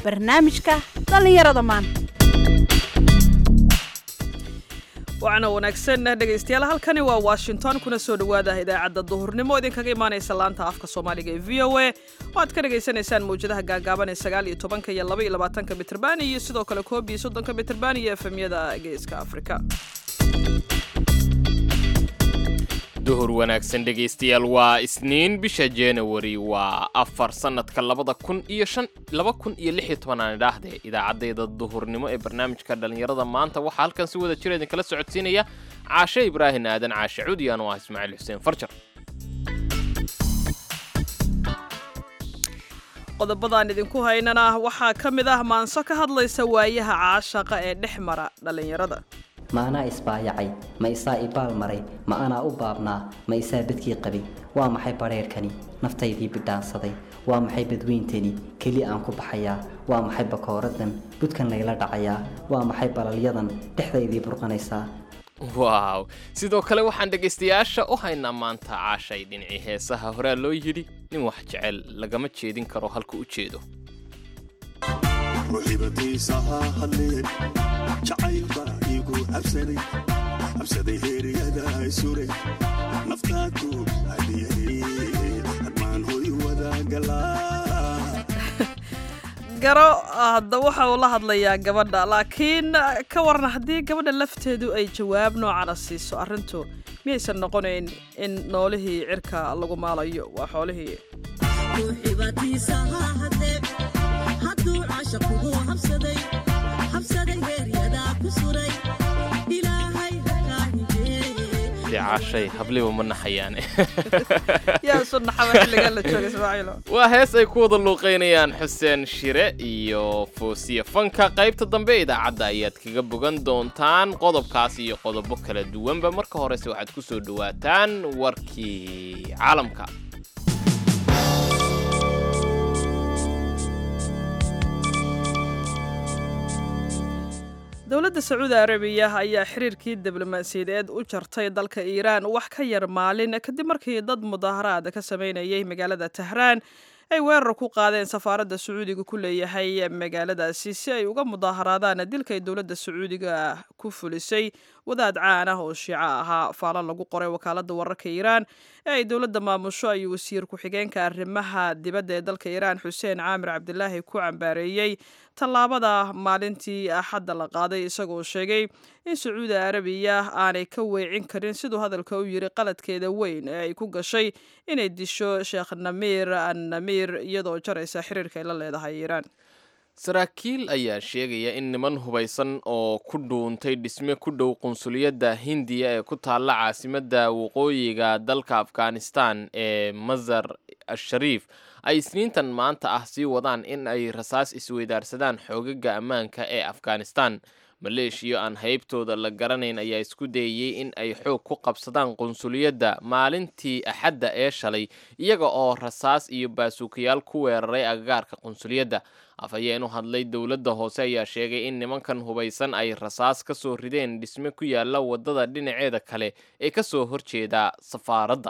barnaamijka dhallinyarada maanta waxaana wanaagsan dhegaystayaal halkani waa washington kuna soo dhowaada idaacadda duhurnimo idinkaga imaanaysa laanta afka soomaaliga ee v o a oo aad ka dhagaysanaysaan mawjadaha gaagaaban ee sagaal iyo tobanka iyo laba iyo labaatanka mitrban iyo sidoo kale koob iyo soddonka mitrban iyo efemyada geeska afrika duhur wanaagsan dhegaystayaal waa isniin bisha januari waa afar sannadka labada kun iyo shan laba kun iyo lix iyo toban aan idhaahdee idaacaddayda duhurnimo ee barnaamijka dhallinyarada maanta waxaa halkan si wada jira idinkala socodsiinaya caashe ibraahin aadan caashe cudiyan oo ah ismaaciil xuseen farjar qodobadaan idinku haynana waxaa ka mid ah maanso ka hadlaysa waayaha caashaqa ee dhex mara dhallinyarada ma anaa isbaayacay ma isaa ibaal maray ma anaa u baabnaa ma isaa badkii qabay waa maxay badheerhkani naftaydii bidhaansaday waa maxay badweyntani keli aan ku baxayaa waa maxay bakooradan budkan layla dhacayaa waa maxay balalyadan dhexdaydii burqanaysaa waaw sidoo kale waxaan dhegaystayaasha u haynaa maanta caashay dhinacii heesaha horaa loo yidhi nin wax jecel lagama jeedin karo halka u jeedo ruuxibadiisa ha hadleen jacaylba igu cabsaday cabsaday heeryada suray naftaadu hadiyay hadmaan hoy wadagalaa garo hadda waxa uu la hadlayaa gabadha laakiin ka waran haddii gabadha lafteedu ay jawaab noocana siiso arrintu miyaysan noqonayn in noolihii cirka lagu maalayo waa xoolihii caashay habliba ma naxayaane yaa isu naxaba xilligan la jooga ismaaciilo waa hees ay ku wada luuqaynayaan xuseen shire iyo foosiye fanka qaybta dambe idaacadda ayaad kaga bogan doontaan qodobkaas iyo qodobo kala duwanba marka horese waxaad ku soo dhowaataan warkii caalamka dowladda sacuudi arabiya ayaa xiriirkii diblomaasiyadeed u jartay dalka iiraan wax ka yar maalin kadib markii dad mudaaharaad ka sameynayay magaalada tahraan ay weerar ku qaadeen safaaradda sacuudiga ku leeyahay magaaladaasi si ay uga mudaaharaadaan dilkay dowladda sacuudiga ku fulisay wadaad caan ah oo shiico ahaa faalo lagu qoray wakaaladda wararka iiraan ee ay dowladda maamusho ayuu wasiir ku-xigeenka arrimaha dibadda ee dalka iiraan xuseen caamir cabdilaahi ku cambaareeyey tallaabada maalintii axadda la qaaday isagoo sheegay in sacuudi arabiya aanay ka weecin karin siduu hadalka u yiri qaladkeeda weyn ee ay ku gashay inay disho sheekh namiir an namiir iyadoo jaraysa xiriirka ay la leedahay iiraan saraakiil ayaa sheegaya in niman hubaysan oo ku dhuuntay dhisme ku dhow qunsuliyadda hindiya ee ku taalla caasimadda waqooyiga dalka afghanistan ee masar ashariif ay isniintan maanta ah sii wadaan in ay rasaas isweydaarsadaan xoogaga ammaanka ee afghanistan maleeshiya aan haybtooda la garanayn ayaa isku dayayey in ay xoog ku qabsadaan qunsuliyadda maalintii axadda ee shalay iyaga oo rasaas iyo baasuukayaal ku weeraray agagaarka qunsuliyadda afhayeen u hadlay dowladda hoose ayaa sheegay in nimankan hubaysan ay rasaas ka soo rideen dhisme ku yaalla waddada dhinaceeda kale ee ka soo horjeeda safaaradda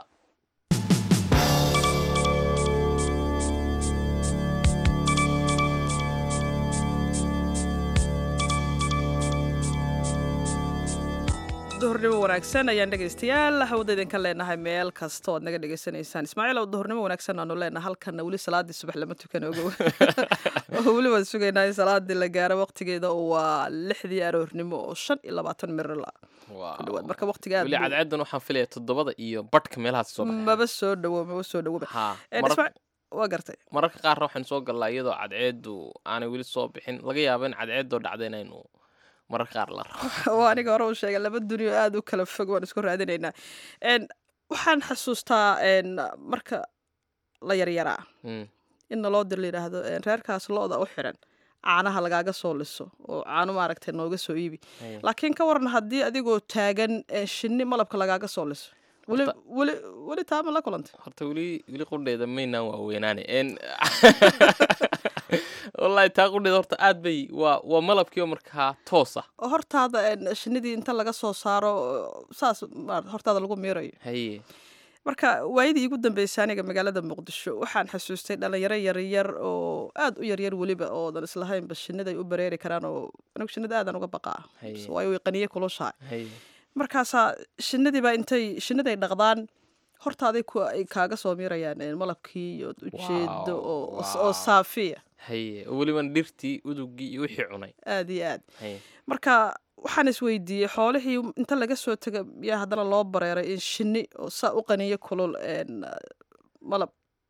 duhurnimo wanaagsan ayaan dhegaystayaal hawada idinka leenahay meel kasta oad naga dhegaysanaysaan ismaaciil oo duhurnimo wanaagsan aanu leenahay halkana weli salaadii subax lama tukan ogow oo weli waan sugaynaa in salaadii la gaaro waqtigeeda oo waa lixdii aroornimo oo shan iyo labaatan mirila ku dhawaad marka waqtiga weli cadceedan waxaan filaya toddobada iyo badhka meelahaas soo baxeen maba soo dhawo maba soo dhawoba ha Eh, marar- Ismaaciil, waa gartay mararka qaarna waxaan soo gallaa iyadoo cadceedu aanay weli soo bixin laga yaabo in cadceedoo dhacda inaynu mararka qaar la rabo waa aniga hore u sheegay laba dunyo aada u kala fog waan isku raadinaynaa En, waxaan xasuustaa en, marka la yaryaraa Mm. in naloo dir la yidhaahdo en, reerkaas lo-da u xiran caanaha lagaaga soo liso oo caano maaragtay nooga soo iibi Haya. laakiin ka waran haddii adigoo taagan eh, shinni malabka lagaaga soo liso weli Horta- weli weli taama la kulantay horta weli weli qudheeda maynaan waaweynaane en wallahi taa qudheeda horta aad bay waa waa malabkii oo markaa toos ah oo hortaada en, shinnidii inta laga soo saaro oo saas maarata hortaada lagu miirayo haye marka waayadii igu dambeysay aniga magaalada muqdisho waxaan xasuustay dhalinyaro yaryar oo aad u yaryar weliba oodan islahaynba shinida ay u bareeri karaan oo anigu shinida aadan uga baqaa Haye. waayo way qaniye kulushahay Haye. markaasaa shinadiibaa intay shiniday dhaqdaan hortaaday ku ay kaaga soo miirayaan een, malabkii iyo ujeedo Wow, oo wow. oo saafiya haye oo weliban dhirtii udugii iyo wixii cunay aad iyo aad haye marka waxaan isweydiiyey xoolihii inta laga soo taga yaa haddana loo bareeray in shinni oo saa u qaniyo kulul een, malab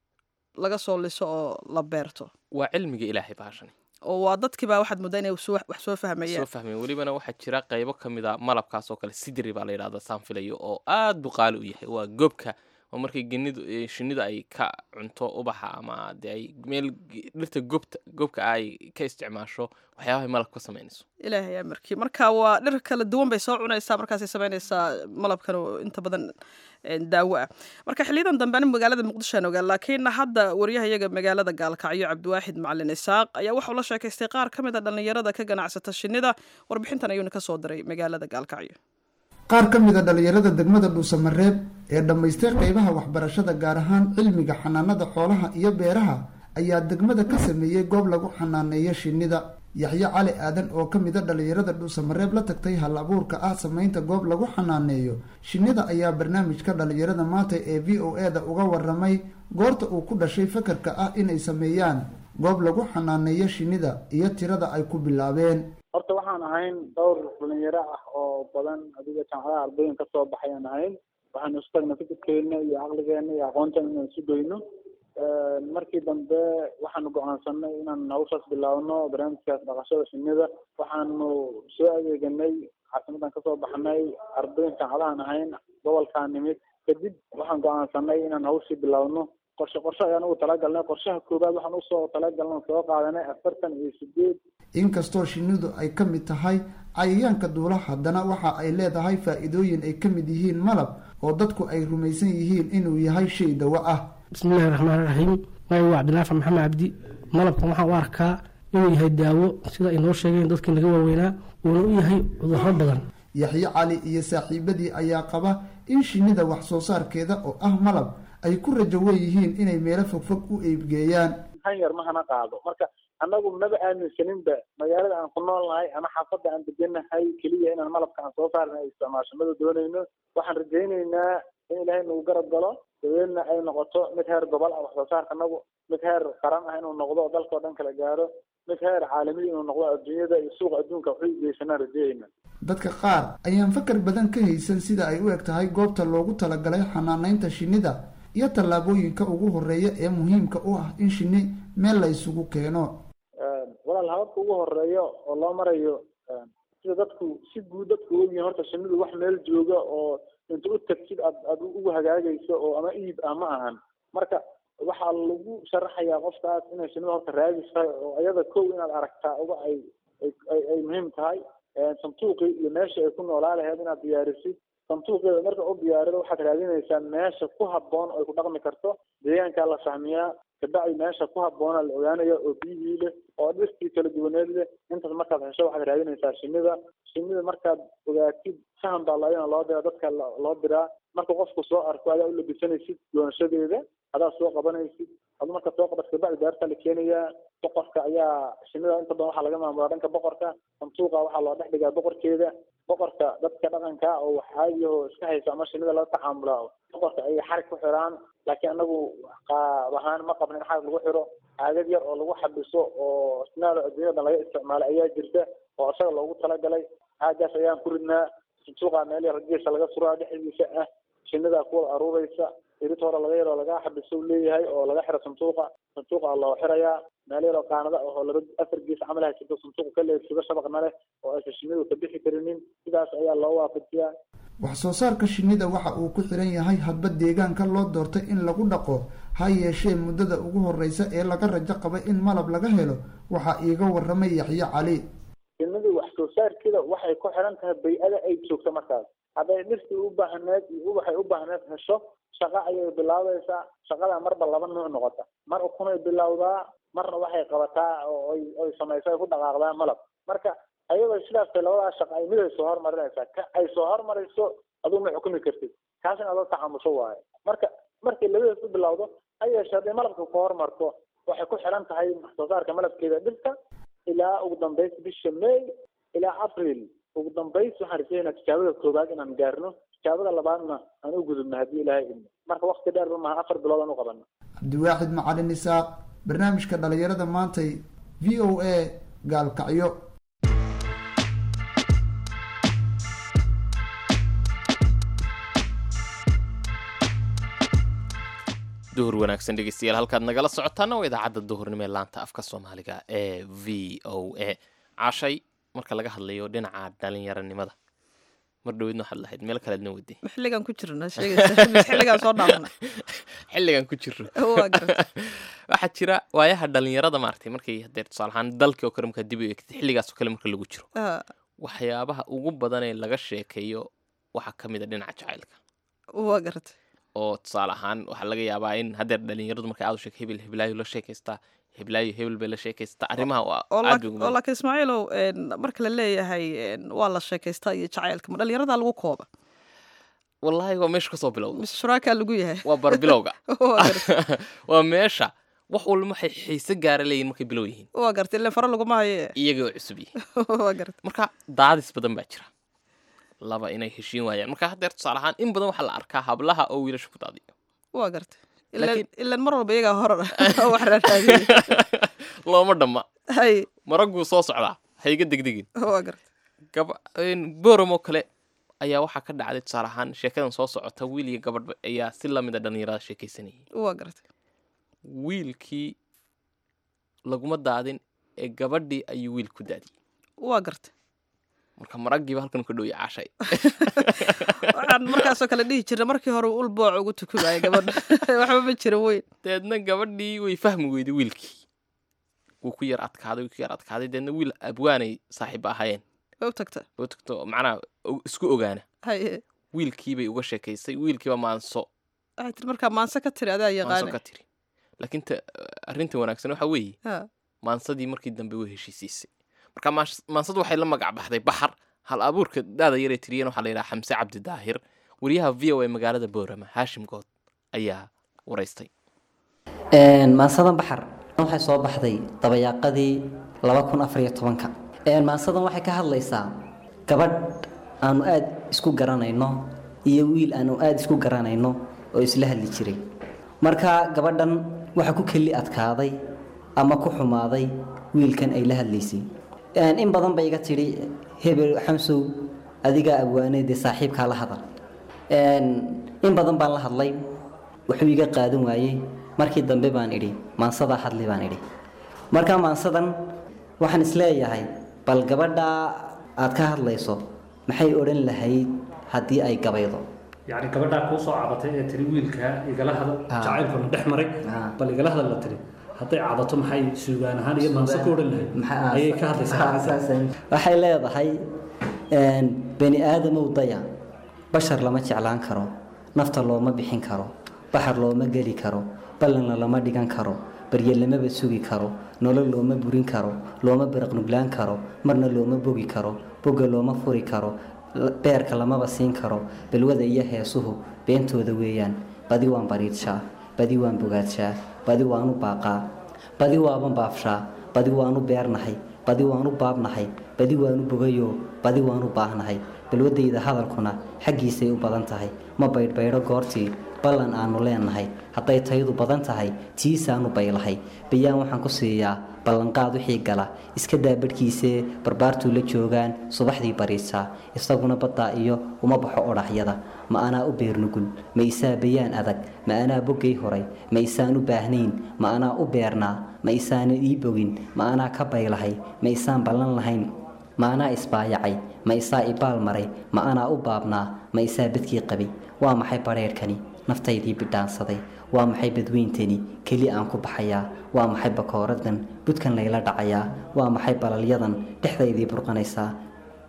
laga soo liso oo la beerto waa cilmiga ilaahay baashani oo waa dadkiibaa waxaad moodaa inay soo- wax soo fahmayaan soo fahmeen welibana waxaa jira qaybo ka mid a malabkaas oo kale sidri baa la yidhahda saan filayo oo aad buu qaali u yahay waa gobka oo markay genidu eh, shinnidu ay ka cunto ubaxa ama dee ay meel ge- dhirta gobta gobka ah ay ka isticmaasho waxyaabahay malab ka samaynayso ilaahay amarkii marka waa dhir kala duwan bay soo cunaysaa markaasay samaynaysaa malabkan oo inta badan een, daawo ah marka xiliyadan dambe ani magaalada muqdisho aan ogaa laakiin hadda waryahayaga magaalada gaalkacyo cabdiwaaxid macalin isaaq ayaa waxau la sheekaystay qaar ka mid a dhallinyarada ka ganacsata shinnida warbixintan ayuuna ka soo diray magaalada gaalkacyo qaar ka mid a dhallinyarada degmada dhuusamareeb ee dhammaystay qaybaha waxbarashada gaar ahaan cilmiga xanaanada xoolaha iyo beeraha ayaa degmada ka sameeyey goob lagu xanaaneeyo shinnida yaxyo cali aadan oo ka mid a dhallinyarada dhuusamareeb la tagtay hal abuurka ah samaynta goob lagu xanaaneeyo shinnida ayaa barnaamijka dhallinyarada maanta ee v o e da uga waramay goorta uu ku dhashay fakarka ah inay sameeyaan goob lagu xanaaneeyo shinnida iyo tirada ay ku bilaabeen horta waxaan ahayn dhowr dhalinyaro ah oo badan adiga jaamacadaha ardooyin kasoo baxay aan ahayn waxaanu isu tagna fikirkeena iyo caqligeena iyo aqoontan inaan isu goyno markii dambe waxaanu go-aansanay inaan hawshaas bilaabno barnaamijkaas dhaqashada shinnida waxaanu soo adeeganay caasimadan kasoo baxnay ardooyin jaamacadahan ahayn gobolkaan nimid kadib waxaan go-aansanay inaan hawshii bilaabno qorshe qorshe ayaan ugu talagalnay qorshaha koowaad waxaan usoo talagalnay soo qaadanay afartan iyo sideed inkastoo shinnidu ay ka mid tahay cayayaanka duula haddana waxa ay leedahay faa'iidooyin ay ka mid yihiin malab oo dadku ay rumaysan yihiin inuu yahay shay dawo ah bismillahi raxmaan raxiim magacigu waa cabdilaafi maxamed cabdi malabkan waxaan u arkaa inuu yahay daawo sida ay noo sheegeen dadkii naga waaweynaa uuna u yahay cudurro badan yaxyo cali iyo saaxiibadii ayaa qaba in shinnida wax soo saarkeeda oo ah malab ay ku rajo weeyihiin inay meelo fogfog u eebgeeyaan han yar mahana qaado marka annagu maba aaminsaninba magaalada aan ku nool nahay ama xaafadda aan deganahay keliya inaan malabka aan soo saarna ay isticmaasho mada doonayno waxaan rajaynaynaa in ilaahay nagu garab galo dabeedna ay noqoto mid heer gobol ah wax soo saarka anagu mid heer qaran ah inuu noqdo oo dalka o dhan kala gaaro mid heer caalami inuu noqdo adduunyada iyo suuqa adduunka waxu geysanaan rajayayna dadka qaar ayaan fakar badan ka haysan sida ay u eg tahay goobta loogu talagalay xanaanaynta shinnida iyo tallaabooyinka ugu horeeya ee muhiimka u ah in shinni meel la isugu keeno walaal hababka ugu horeeyo oo loo marayo sida dadku si guud dadku ogyihin horta shinnidu wax meel jooga oo inta u tagtid aad aad ugu hagaagayso oo ama iib ah ma ahan marka waxaa lagu sharaxayaa qofkaas inay shinnidu horta raadis tahay oo iyada kow inaad aragtaa uga ay ay ay muhiim tahay santuuqii iyo meesha ay ku noolaa laheyd inaad diyaarisid santuuqeeda marka u diyaarido waxaad raadinaysaa meesha ku habboon oo ay ku dhaqmi karto deegaankaa la fahmiyaa kabacdi meesha ku habboona la ogaanaya oo biyihii leh oo dhirtii kala duwaneed leh intaas markaad hesho waxaad raadinaysaa shinnida shinnida markaad ogaatid sahan baa layana loo diraa dadka loo diraa marka qofku soo arko adaa u labisanaysid doonashadeeda adaa soo qabanaysid adu marka soo qabat kabacdi daartaa la keenayaa boqorka ayaa shinnida inta badan waxaa laga maamulaa dhanka boqorka santuuqa waxaa loo dhex dhigaa boqorkeeda boqorka dadka dhaqanka oo wax caadiyaho iska haysa ama shinnida laga tacaamulaa boqorka ayay xarig ku xiraan laakiin anagu qaab ahaan ma qabna in xarig lagu xiro caagad yar oo lagu xabiso oo sinaada adduunyada laga isticmaalay ayaa jirta oo isaga loogu talagalay caagaas ayaan ku ridnaa santuuqa meel yar geesa laga suraa dhexdiisa ah shinnidaa kuwada aruuraysa irid hore laga yaroo laga xabiso leeyahay oo laga xiro santuuqa santuuqa loo xirayaa meel yaroo qaanada oo laba afar gees camal haysato santuuqa ka leegsido shabaqna leh oo aysan shinnidu ka bixi karinin sidaas ayaa loo waafajiyaa wax soo saarka shinnida waxa uu ku xiran yahay hadba deegaanka loo doortay in lagu dhaqo ha yeeshee muddada ugu horreysa ee laga rajo qaba in malab laga helo waxaa iiga warramay yaxyo cali shinnidu wax soo saarkeeda waxay ku xiran tahay bay-ada ay joogto markaas hadday dhirtii u baahneed iyo ubaxay u baahneed hesho shaqa ayay bilaabaysaa shaqada marba laba nuuc noqota mar ukunay bilowdaa marna waxay qabataa oo ay ay samayso ay ku dhaqaaqdaa malab marka ayadoo sidaas tay labadaas shaqa ay mid ay soo hormarinaysaa ka ay soo hormarayso adigu ma xukumi kartid kaas in aad la tacamusho waaye marka markay labadaas u bilowdo ha yeeshee hadday malabka ku hormarto waxay ku xiran tahay soo saarka malabkeeda dhirta ilaa ugu dambays bisha may ilaa april ugu dambays waxaan rajaynaa tijaabada koowaad inaan gaarno tijaabada labaadna aan u gudubno haddii ilaahay idmo marka wakti dheer ba maha afar bilood aan u qabano cabdiwaaxid macalin isaaq barnaamijka dhalinyarada maantay v o a gaalkacyo duhur wanaagsan dhegeystayaal halkaad nagala socotaana waa idaacadda duhurnimo ee laanta afka soomaaliga ee v o a caashay marka laga hadlayo dhinaca dhalinyaranimada mar dhaweydna waxaad lahayd meel kaleedna weyday xilligan ku jirna sheegaysa mise xilligan soo dhaafna xilligan ku jiro waa garta waxaa jira waayaha dhalinyarada maaragtay markay haddee tusaale ahaan dalkii oo kale markaa dib u eegtid xilligaas oo kale marka lagu jiro Ah, waxyaabaha ugu badan ee laga sheekeeyo waxaa ka mid a dhinaca jacaylka waa garta oo tusaale ahaan waxaa laga yaabaa in haddeer dhalinyaradu markay aad u sheek hebel heblaayo la sheekaystaa heblaayo hebel bay la sheekaystaa arrimaha waa oo aad lak- bay ugu oo badan. laakiin ismaaciilow een, marka la leeyahay een, waa la sheekaystaa iyo jacaylka ma dhalinyarada lagu kooba wallaahi waa meesha kasoo bilowda mise shuraakaa lagu yahay waa barbilowga waa garta waa meesha wax walba waxay xiise gaara leeyihin markay bilow yihiin waa garta ileen fara laguma haye iyaga oo cusub yihiin waa garta marka daadis badan baa jira laba inay heshiin waayaan marka haddeer tusaale ahaan in badan waxaa la arkaa hablaha oo wiilasha ku daadiyo waa garta ileen Laakiin- ileen mar walba iyagaa horar wax raaraadiyey looma dhamma hay maraguu soo socdaa hayga degdegin waa garta gaba boram oo kale ayaa waxaa ka dhacday tusaale ahaan sheekadan soo socota wiil iyo gabadhba ayaa si lamida dhalinyarada sheekaysanayay waa garta wiilkii laguma daadin ee gabadhii ayuu wiil ku daadiyey waa garta marka maraggiiba halkan ka dhowya caashay waxaan markaasoo kale dhihi jirna markii hore ul booc ugu tukumaya gabadha waxba ma jira weyn deedna gabadhii way fahmi weyday wiilkii wuu ku yar adkaaday wuu ku yar adkaaday deedna wiil abwaanay saaxiib ahaayeen way u tagta oo tagto macnaha o- isku ogaana hay wiilkiibay uga sheekaysay wiilkiiba maanso waxay tiri markaa maanse ka tiri adaa maanso yaqaana ka tiri laakiin ta arrinta wanaagsan waxa weeye Ha, maansadii markii dambe way heshiisiisay marka maans- maansadu waxay la magac baxday baxar hal abuurka daada yaree tiriyeen waxaa la yidhaha xamse cabdi daahir wariyaha v o a magaalada boorama haashim good ayaa waraystay maansadan baxar waxay soo baxday dabayaaqadii laba kun afar iyo tobanka maansadan waxay ka hadlaysaa gabadh aanu aada isku garanayno iyo wiil aanu aada isku garanayno oo isla hadli jiray marka gabadhan waxa ku keli adkaaday ama ku xumaaday wiilkan ay la hadlaysay in badan bay iga tidhi hebel xamsow adigaa abwaanay dee saaxiibkaa la hadal in badan baan la hadlay wuxuu iga qaadan waayey markii dambe baan idhi maansadaa hadli baan idhi marka maansadan waxaan isleeyahay bal gabadhaa aad ka hadlayso maxay odhan lahayd haddii ay gabaydo yacni gabadhaa kuu soo cabatay ee tiri wiilka igala hadal Ah. jacaylkuna dhex maray Ah. bal igala hadal la tiri hadday cabato maxay suugaan ahaan iyo maanso ka odhan lahayd ayay ka hadlaysaa waxay leedahay bani aadamow daya bashar lama jeclaan karo nafta looma bixin karo baxar looma geli karo ballanna lama dhigan karo barye lamaba sugi karo nolol looma burin karo looma baraqnuglaan karo marna looma bogi karo bogga looma furi karo l- beerka lamaba siin karo balwada iyo heesuhu beentooda weeyaan badi waan bariidshaa badi waan bogaadshaa badi waan u baaqaa badi waaban baafshaa badi waanu beernahay badi waanu baabnahay badi waanu bogayo badi waanu baahnahay balwadayda hadalkuna xaggiisay u badan tahay ma baydhbaydho goortii ballan aanu leenahay hadday tayadu badan tahay tiisaanu baylahay bayaan waxaan ku siiyaa ballanqaad wixii gala iska daa badhkiisee barbaartuu la joogaan subaxdii bariisaa isaguna baddaa iyo uma baxo odhaxyada ma anaa u beernugul ma isaa bayaan adag ma anaa boggay horay ma isaan u baahnayn ma anaa u beernaa ma isaana ii bogin ma anaa ka baylahay ma isaan ballan lahayn ma anaa isbaayacay ma isaa ibaal maray ma anaa u baabnaa ma isaa badkii qabay waa maxay badheerhkani naftaydii bidhaansaday waa maxay badweyntani keli aan ku baxayaa waa maxay bakooradan budkan layla dhacayaa waa maxay balalyadan dhexdaydii burqanaysaa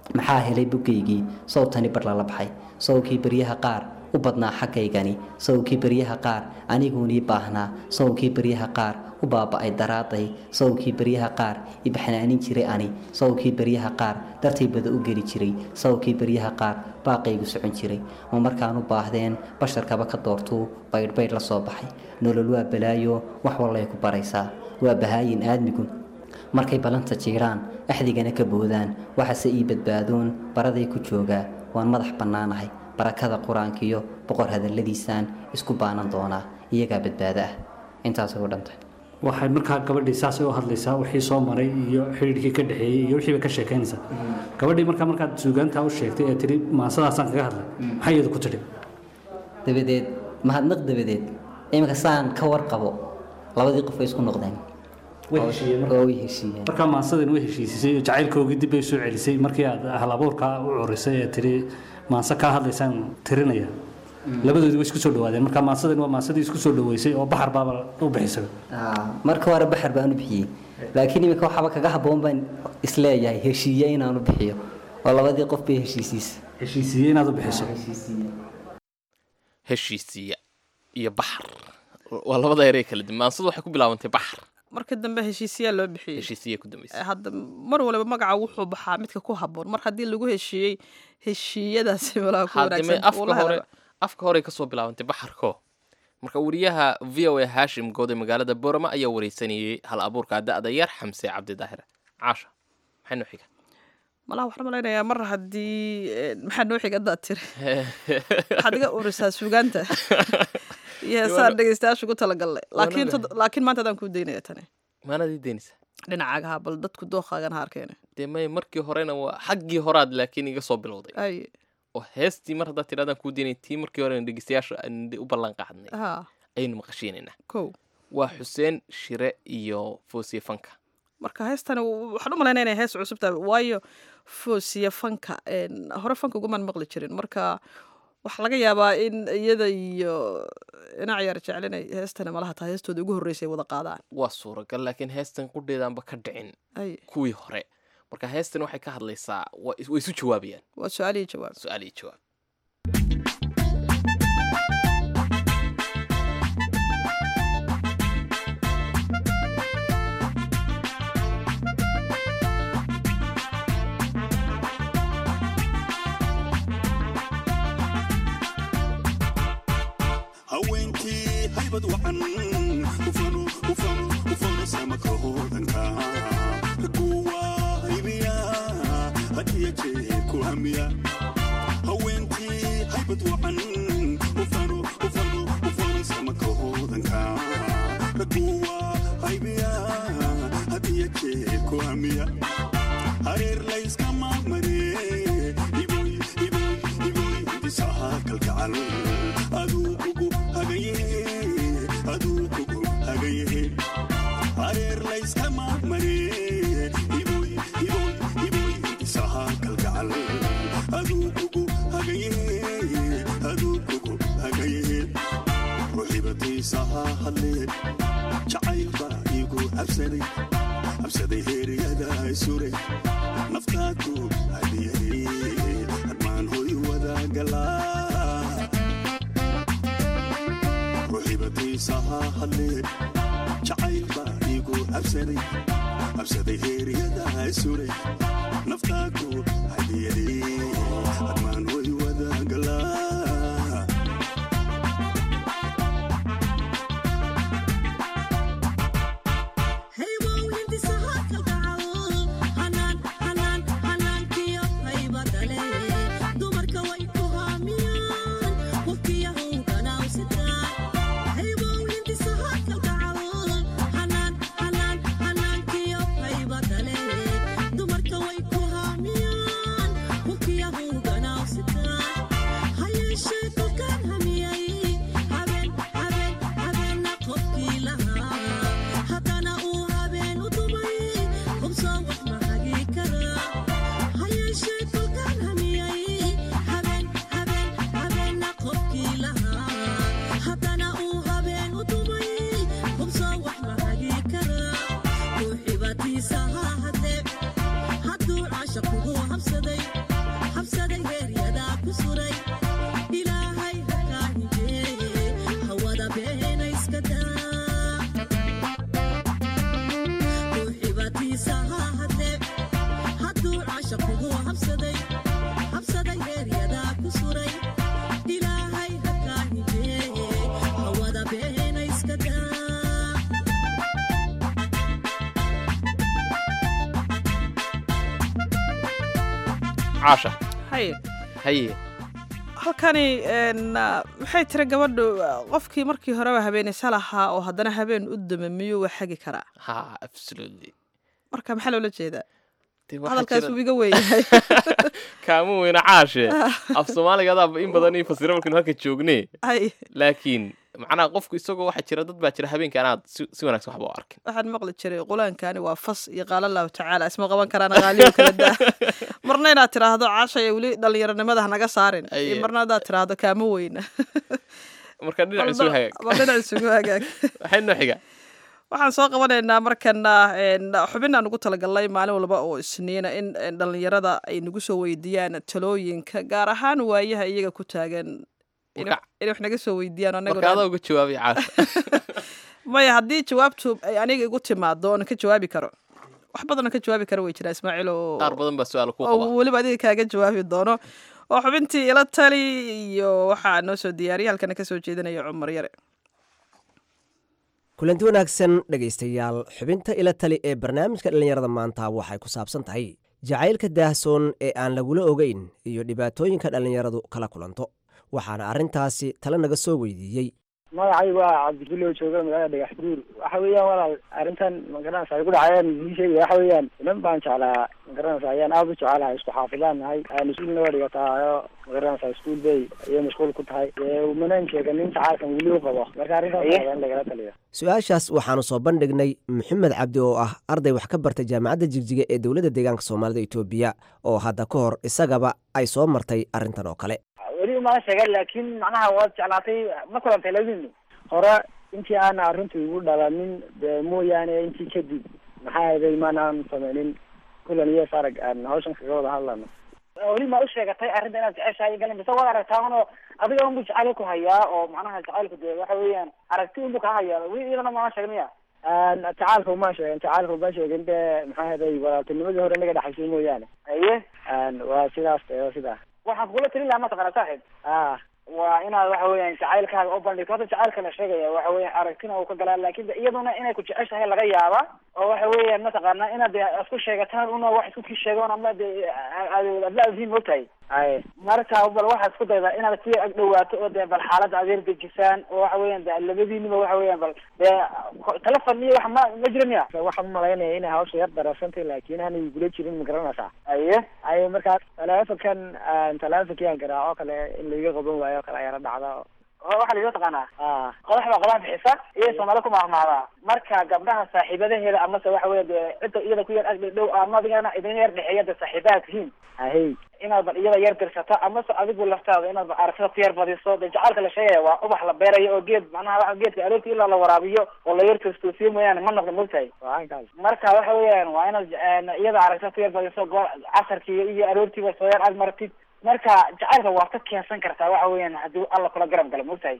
maxaa helay bugaygii sowtani bar lala baxay sowkii baryaha qaar u badnaa xaggaygani sowkii baryaha qaar aniguunii baahnaa sowkii baryaha qaar u baaba'ay daraaday sowkii baryaha qaar ibaxnaanin jiray ani sowkii baryaha qaar dartay bada u geli jiray sowkii baryaha qaar baaqaygu socon jiray ma markaan u baahdeen basharkaba ka doortuu baydhbaydh la soo baxay nolol waa balaayo wax wallay ku baraysaa waa bahaayin aadmigu markay ballanta jiiraan axdigana ka boodaan waxase ii badbaadoon baraday ku joogaa waan madax bannaanahay barakada qur-aankiyo boqor hadalladiisaan isku baanan doonaa iyagaa badbaado ah intaasay u dhantay waxay markaa gabadhii saasay u hadlaysaa wixii soo maray iyo xidhiidhkii ka dhexeeyey iyo wixii bay ka sheekaynaysaa gabadhii markaa markaad suugaantaa u sheegtay ee tidhi maasadaasaan kaga hadlay maxay iyadu ku tidhi dabadeed mahadnaq dabadeed iminka saan ka warqabo labadii qof way isku noqdeen way heshiiyeen marka oo way heshiiyeen markaa maasadin way heshiisisay oo jacaylkoogii dib bay soo celisay markii aad hal abuurkaa u curisay ee tidhi maase kaa hadlaysaan tirinaya labadoodii way isku soo dhawaadeen markaa maasadin waa maasadii isku soo dhaweysay oo baxar baaba u bixisay Aa, marka hore baxar baan u bixiyey laakiin iminka waxaaba kaga habboon baan isleeyahay heshiiye inaan u bixiyo oo labadii qof bay heshiisiisa heshiisiiyey inaad u bixiso heshiisiya iyo baxar waa labada erey kala duwan maansadu waxay ku bilaabantay baxar marka dambe heshiisiyaa loo bixiyey heshiisiya ku dambaysa hadda mar waliba magaca wuxuu baxaa midka ku habboon mar haddii lagu heshiiyey heshiiyadaasi walaa ku haddime wanaagsan afka hore afka hore kasoo bilaabantay baxarko marka wariyaha v o a hashim goode magaalada borama ayaa wareysanayey hal abuurka da-da yar xamse cabdi daahir caasha maxay noo xiga malaha waxaan malaynayaa mar haddii eh, maxaa noo xiga haddaad tiri waxaad iga urisaa suugaanta iyo heesaan dhegeystayaasha ugu talagalnay laakiin Waana tod- laakiin maanta adaan kuu daynaya tani maanadii deynaysa dhinacaaga ha bal dadku dooqaagan ha arkeene dee may markii horena waa xaggii horaad laakiin iga soo bilowday ay oo heestii mar haddaad tidhahdaan kuu deynay tii markii horena dhegeystayaasha aan u ballan qaadnay ha ayaynu maqashiinaynaa kow waa xuseen shire iyo foosiye fanka marka heestani w- waxaan u malaynaya inay hees cusub tahay waayo foosiya fanka een, hore fanka ugumaan maqli jirin marka waxaa laga yaabaa in iyada iyo dhinac yar jeclinay heestani malaha tahay heestooda ugu horreysay wada qaadaan waa suuragal laakiin heestan qudheedaanba ka dhicin ay kuwii hore marka heestan waxay ka hadlaysaa waa is- way isu jawaabayaan waa su-aal iyo jawaab su-aal iyo jawaab haweenkii haybad wacan ufano ufano ufano samaka hoodanka kuwa haybiya hadiya jeer ku hamiya haweenkii haybad wacan ufano ufano ufano samaka hoodanka kuwa haybiya hadiya jeer ku hamiya hareer layskama maree iboy iboy iboy disaha kalgacal aduu kugu hagaye aduu kugu hagaye hareer layskama maree iboy iboy iboy disaha kalgacal aduu kugu hagaye aduu kugu hagaye ruxibatiisaha hadleen jacayl baa igu habsaday habsaday heeryada suray naftaadu hadiyay hadmaan hoy wadagalaa ruxibatiisaha hadleen jacayl baa igu habsaday habsaday heeryada suray naftaadu hadiyay hadmaan hoy wadagalaa dumarka way ku haamiyaan caasha haye haye halkani een, ah, maxay tiri gabadhu ah, qofkii markii horeba habeenaysa lahaa oo haddana habeen u dama miyuu wax hagi karaa ha absolutely marka maxaa loola jeedaa Dee waxaa hadalkaas jira- uu iga weeyahay kaama weyna caashe af soomaaliga adaaba in badan ii fasira markaynu halka joogne hay laakiin macnaha qofku isagoo waxaa jira dad baa jira habeenkii anaad si si wanaagsan waxba u arkin waxaan maqli jiray qulaankani waa fas iyo qaala allahu tacaala isma qaban karaan qaaliyo kala daa marna inaad tiraahdo caashaya weli dhalinyaronimada hanaga saarin iyo Aye. marna hadaad tiraahdo kaama weyna marka dhinac isugu hagaag waa dhinac isugu hagaag waxay noo xiga waxaan soo qabanaynaa markana een, xubin aan ugu talagalnay maalin walba oo isniina in een, dhallinyarada ay nagu soo weydiiyaan talooyinka gaar ahaan waayaha iyaga ku taagan inay Marka- inay wax naga soo weydiyaan marka anaguna adaa uga jawaabay caasha maya haddii jawaabtu ay aniga igu timaado oona ka jawaabi karo wax badanoo ka jawaabi karo way jiraa ismaaciil oo qaar badan baa su-aal ku oo qaba weliba adiga kaaga jawaabi doono oo xubintii ila tali iyo waxaa noo soo diyaariyay halkana kasoo jeedinaya cumar yare kulanti wanaagsan dhegaystayaal xubinta ila tali ee barnaamijka dhallinyarada maanta waxay ku saabsan tahay jacaylka daahsoon ee aan lagula ogeyn iyo dhibaatooyinka dhallinyaradu kala kulanto waxaana arrintaasi tale naga soo weydiiyey magacay waa cabdifilo jooga magaalada dhagax buur waxa weeyaan walaal arrintan magaranaysa ay ku dhacayaan ii sheegaya waxa weeyaan inan baan jeclaa magaranaysa ayaan aada u jecelahay isku xaafidaan nahay mas-uulna waa dhigataayo magaranaysa iskuul bay ayay mashquul ku tahay dee umanaan sheega nin jacaalkan weli u qabo marka arrintaas waa in lagala taliyo su-aashaas waxaanu soo bandhignay maxamed cabdi oo ah arday wax ka bartay jaamacadda jigjiga ee dowladda deegaanka soomaalida etoobiya oo hadda ka hor isagaba ay soo martay arrintan oo kale weli umala sheegan laakiin macnaha waad jeclaatay ma kulantay labadiinu hore intii aana arrintu igu dhalanin dee mooyaane intii kadib maxaa yeelay maanaan sameynin kulan iyo sarag aan hawshan kaga wada hadlano weli ma u sheegatay arrinta inaad jeceshahay galin bise waad aragtaa uno adiga unbu jacayl ku hayaa oo macnaha jacaylku dee waxa weeyaan aragti unbu kaa hayaa weli iyadana mama sheegin miya jacaalka uma sheegin jacaalka uma sheegin dee maxaa yeelay walaaltinimadii hore naga dhexaysay mooyaane aye waa sidaas dee waa sidaa waxaan kugula talin lahaa mataqana saaxib ah waa inaad waxa weeyaan jacaylkaaga u bandhigto hadda jacaylka la sheegaya waxa weeyaan aragtina uu ka galaa laakin de iyaduna inay ku jeceshahay laga yaaba oo waxa weeyaan mataqaana inaad de isku sheegataan una wax isku kii sheegoon ama de adla adhiin mogtahay ay marka bal waxaad isku daydaa inaad si ag dhawaato oo de bal xaaladda adeer dejisaan oo waxa weeyaan de labadiiniba waxa weeyaan bal de telefon iyo wax ma ma jira miya waxaan umalaynaya inay hawsha yar darasantay laakin aanay igula jirin ma garanaysaa aye aye markaa telefonkan telefonkii aan garaaco kale in laiga qaban waayo kale yara dhacda waxaa la taqaanaa qodax baa qodax bixisa iyo soomaali ku maahmaahdaa marka gabdhaha saaxiibadaheeda amase waxa weya de cidda iyada ku yar agdhi dhow ama adigana idin yar dhexeeya de saaxiibaha tihiin ahey inaad bal iyada yar dirsato amase adigu laftaada inaad bal aragtida ku yar badiso de jacaalka la sheegaya waa ubax la beerayo oo geed macnaha waa geedka aroorti ilaa la waraabiyo oo la yar toostoosiyo mooyaane ma noqdo mogtahay marka waxa weeyaan waa inaad iyada aragtida ku yar badiso goor casarkii iyo aroortiiba soo yar ag martid marka jacaylka waad ka keensan kartaa waxa weeyaan haddii alla kula garab galo mogtahay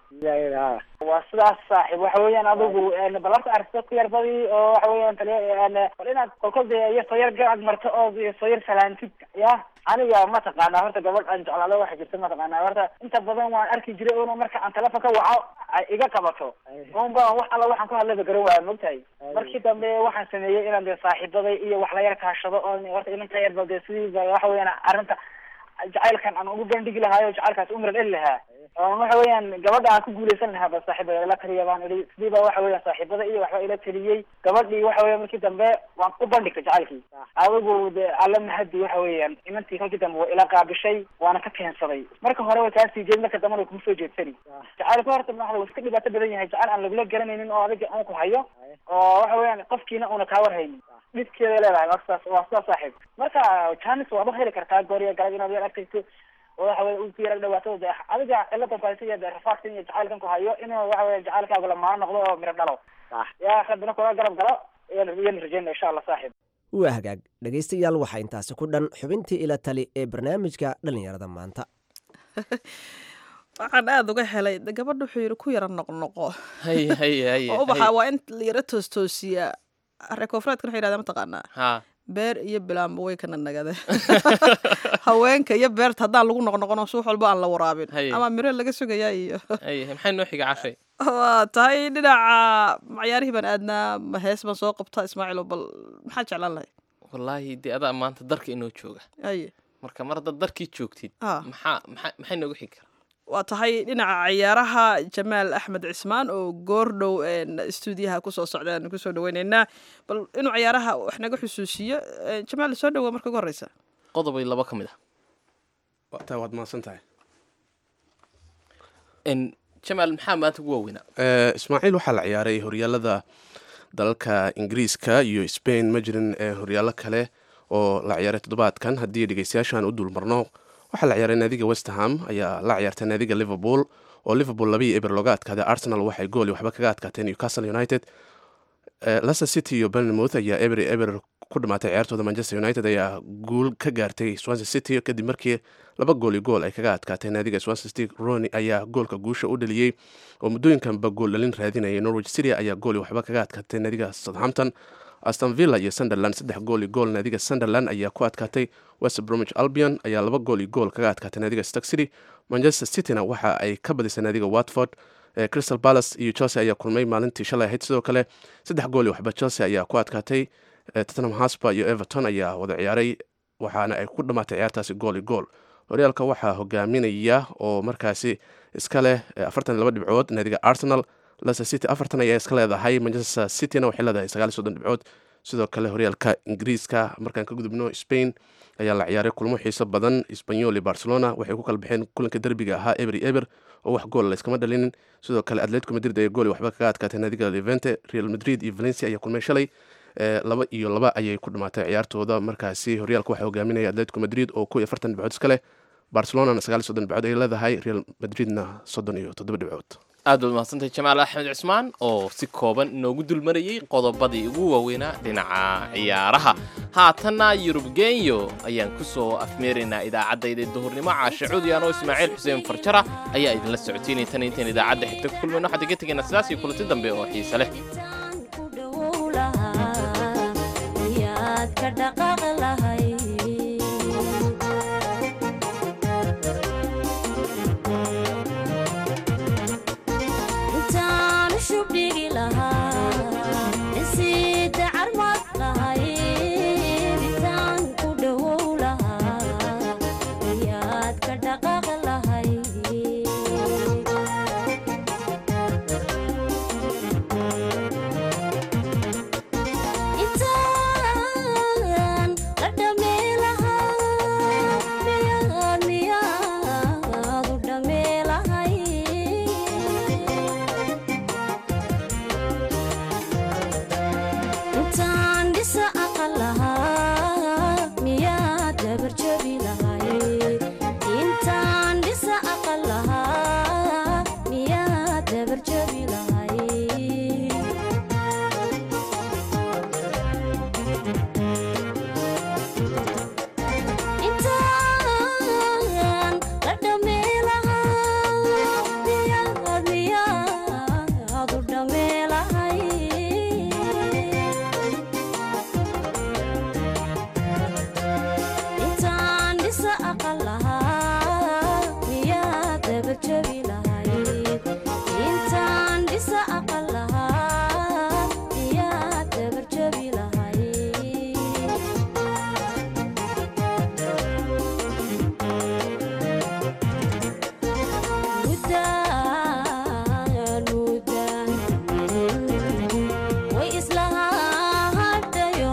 waa sidaas saaxiib waxa weeyaan adigu bal horta aragtida ku yar badi oo waxa weeyaan taliya bal inaad kolkol de iyo soo yar garab marto oo soo yar salaantid ya aniga mataqaanaa horta gabadh aan jeclaado waxa jirta mataqaanaa horta inta badan waan arki jiray una marka aan telefon ka waco ay iga qabato unba wax alla waxaan ku hadlayba garan waaya mogtahay markii dambe waxaan sameeyey inaan de saaxiibaday iyo wax la yar kaashado oo horta inanta yar bal de sidii waxa weeyaan arrinta jacaylkan aan ugu bandhigi lahaayo jacaylkaas umra dheli lahaa waxa weeyaan gabadha aan ku guuleysan lahaa ba saaxiiba ila taliya baan idhi sidii ba waxa weeyaan saaxiibada iyo waxba ila taliyey gabadhii waxa weya markii dambe waan u bandhigtay jacaylkii adigu de alla mahadi waxa weeyaan inantii kolkii dambe waa ila qaabishay waana ka keensaday marka hore way kaa sii jeed marka dambena way kuma soo jeedsani jacaylku horta maxda iska dhibaato badan yahay jacayl aan lagula garanaynin oo adiga un ku hayo oo waxa weeyaan qofkiina una kaa warhaynin dhibkeeday leedahay waa sidaas waa sidaas saaxiib marka janis waaba heli kartaa gooriya galab inaad yar argtayso oo waxa weye ku yara dhawaato de adiga cilada kuhaysa iyo de rafaadkan iyo jacaylkan ku hayo inuu waxa weye jacaylkaagu lamaan noqdo oo miro dhalo yaa rabbina kula garab galo iyan rajeyna insha allah saaxiib waa hagaag dhegaystayaal waxaa intaasi ku dhan xubintii ila tali ee barnaamijka dhallinyarada maanta waxaan aada uga helay de gabadha wuxuu yidhi ku yara noqnoqo haye haye haye oo ubaxa waa in la yara toostoosiya reer koonfureedkan waxay yidhahdaa mataqaanaa ha beer iyo bilaamba way kana nagade haweenka iyo beerta haddaan lagu noqnoqono suux walba aan la waraabin Haye. ama miro laga sugayaa iyo haye maxay noo xiga cashay waa tahay dhinaca cayaarihii baan aadnaa ma hees baan soo qabtaa ismaaciilo bal maxaa jeclaan lahay wallaahi dee adaa maanta darka inoo jooga haye marka mar haddaad darkii joogtid Ah. maxaa maxaa maxay noogu xigi kara waa tahay dhinaca ciyaaraha jamaal axmed cismaan oo goordhow stuudiyaha kusoo socdaan kusoo dhaweyneynaa bal inuu ciyaaraha wax naga xusuusiyo Eh, jamaal soo dhawo marka ugu horeysa qodobay laba ka mid ah taa waad mahadsan tahay En, jamaal maxaa maanta ugu waaweynaa Eh, ismaaciil waxaa la ciyaaray horyaalada dalalka ingiriiska iyo spain ma jirin eh, horyaallo kale oo la ciyaaray toddobaadkan haddii dhegeystayaashaan u dulmarno waxaa la ciyaaray naadiga westerham ayaa la ciyaartay naadiga liverpool oo liverpool labaiyo eber looga adkaaday arsenal waxay gooli waxba kaga adkaatay newcastle united Eh, leicester city iyo bournemouth ayaa eber iyo eber ku dhamaatay ciyaartooda manchester united ayaa guul ka gaartay swansea city kadib markii laba gool iyo gool ay kaga adkaatay naadiga swansea city roni ayaa goolka guusha u dhaliyey oo muddooyinkanba gool dhalin raadinayay norwich city ayaa gool iyo waxba kaga adkaatay naadiga southampton aston villa iyo sunderland saddex gool iyo gool naadiga sunderland ayaa ku adkaatay west bromwich albion ayaa laba gool iyo gool kaga adkaatay naadiga stock city manchester cityna waxa ay ka badisay naadiga watford Eh, crystal palace iyo chelsea ayaa kulmay maalintii shalay ahayd sidoo kale saddex gool iyo waxba chelsea ayaa ku adkaatay Eh, tottenham hotspur iyo everton ayaa wada ciyaaray waxaana ay ku dhamaatay ciyaartaasi gool iyo gool horyaalka waxaa hogaaminaya oo markaasi iska leh eh, afartan iyo laba dhibcood naadiga arsenal leicester city afartan ayaa iska leedahay manchester cityna waxay leedahay sagaal iyo soddon dhibcood sidoo kale horyaalka ingiriiska markaan ka gudubno spain ayaa la ciyaaray kulmo xiiso badan espanyol iyo barcelona waxay ku kala baxeen kulanka derbiga ahaa eber iyo eber oo wax gool layskama dhalinin sidoo kale atletico madrid ayaa gool iyo waxba kaga adkaatay naadiga levente real madrid iyo valencia ayaa kulmay shalay Eh, laba iyo laba ayay ku dhamaatay ciyaartooda markaasi horyaalka waxaa hogaaminaya atletico madrid oo kow iyo afartan dhibcood iska leh barcelonana sagaal iyo soddon dhibcood ay leedahay real madridna soddon iyo toddoba dhibcood aad baad mahadsantahay jamaal axmed cismaan oo si kooban inoogu dulmarayey qodobadii ugu waaweynaa dhinaca ciyaaraha haatanna yurub genyo ayaan ku soo afmeeraynaa idaacaddayda duhurnimo caashe cudyaan oo ismaaciil xuseen farjara ayaa idinla socotiinay tan intaan idaacadda xigta ku kulmayno waxaan iga tegaynaa sidaas iyo kulanti dambe oo xiise leh yaad ka dhaqaaq lahay intaan shub dhigi lahaa isiida carmad lahay intaan ku dhowow lahaa yaad ka dhaqaaq lahay intaan la dhameelahaa miyaad miyaad u dhameelahay intaan dhisa aqal lahaa miyaad dabarjabi lahay intaan dhisa aqal lahaa miyaad dabarjabi lahay intaan la dhameelahaa miyaad miyaad u dhameelahay intaan dhisa aqal lahaa miyaad dabarjabi lahayd intaan dhisa aqal lahaa miyaad dabarjabi lahayd mudaan mudaan way islahadhayo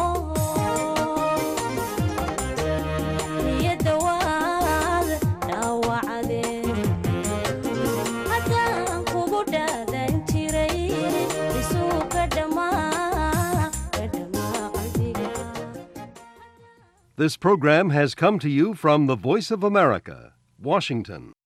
niyadda waad dhaawacdeen haddaan kugu dhaadan jiray isuu ka dhammaa ka dhammaa qalbiga This program has come to you from the Voice of America, Washington.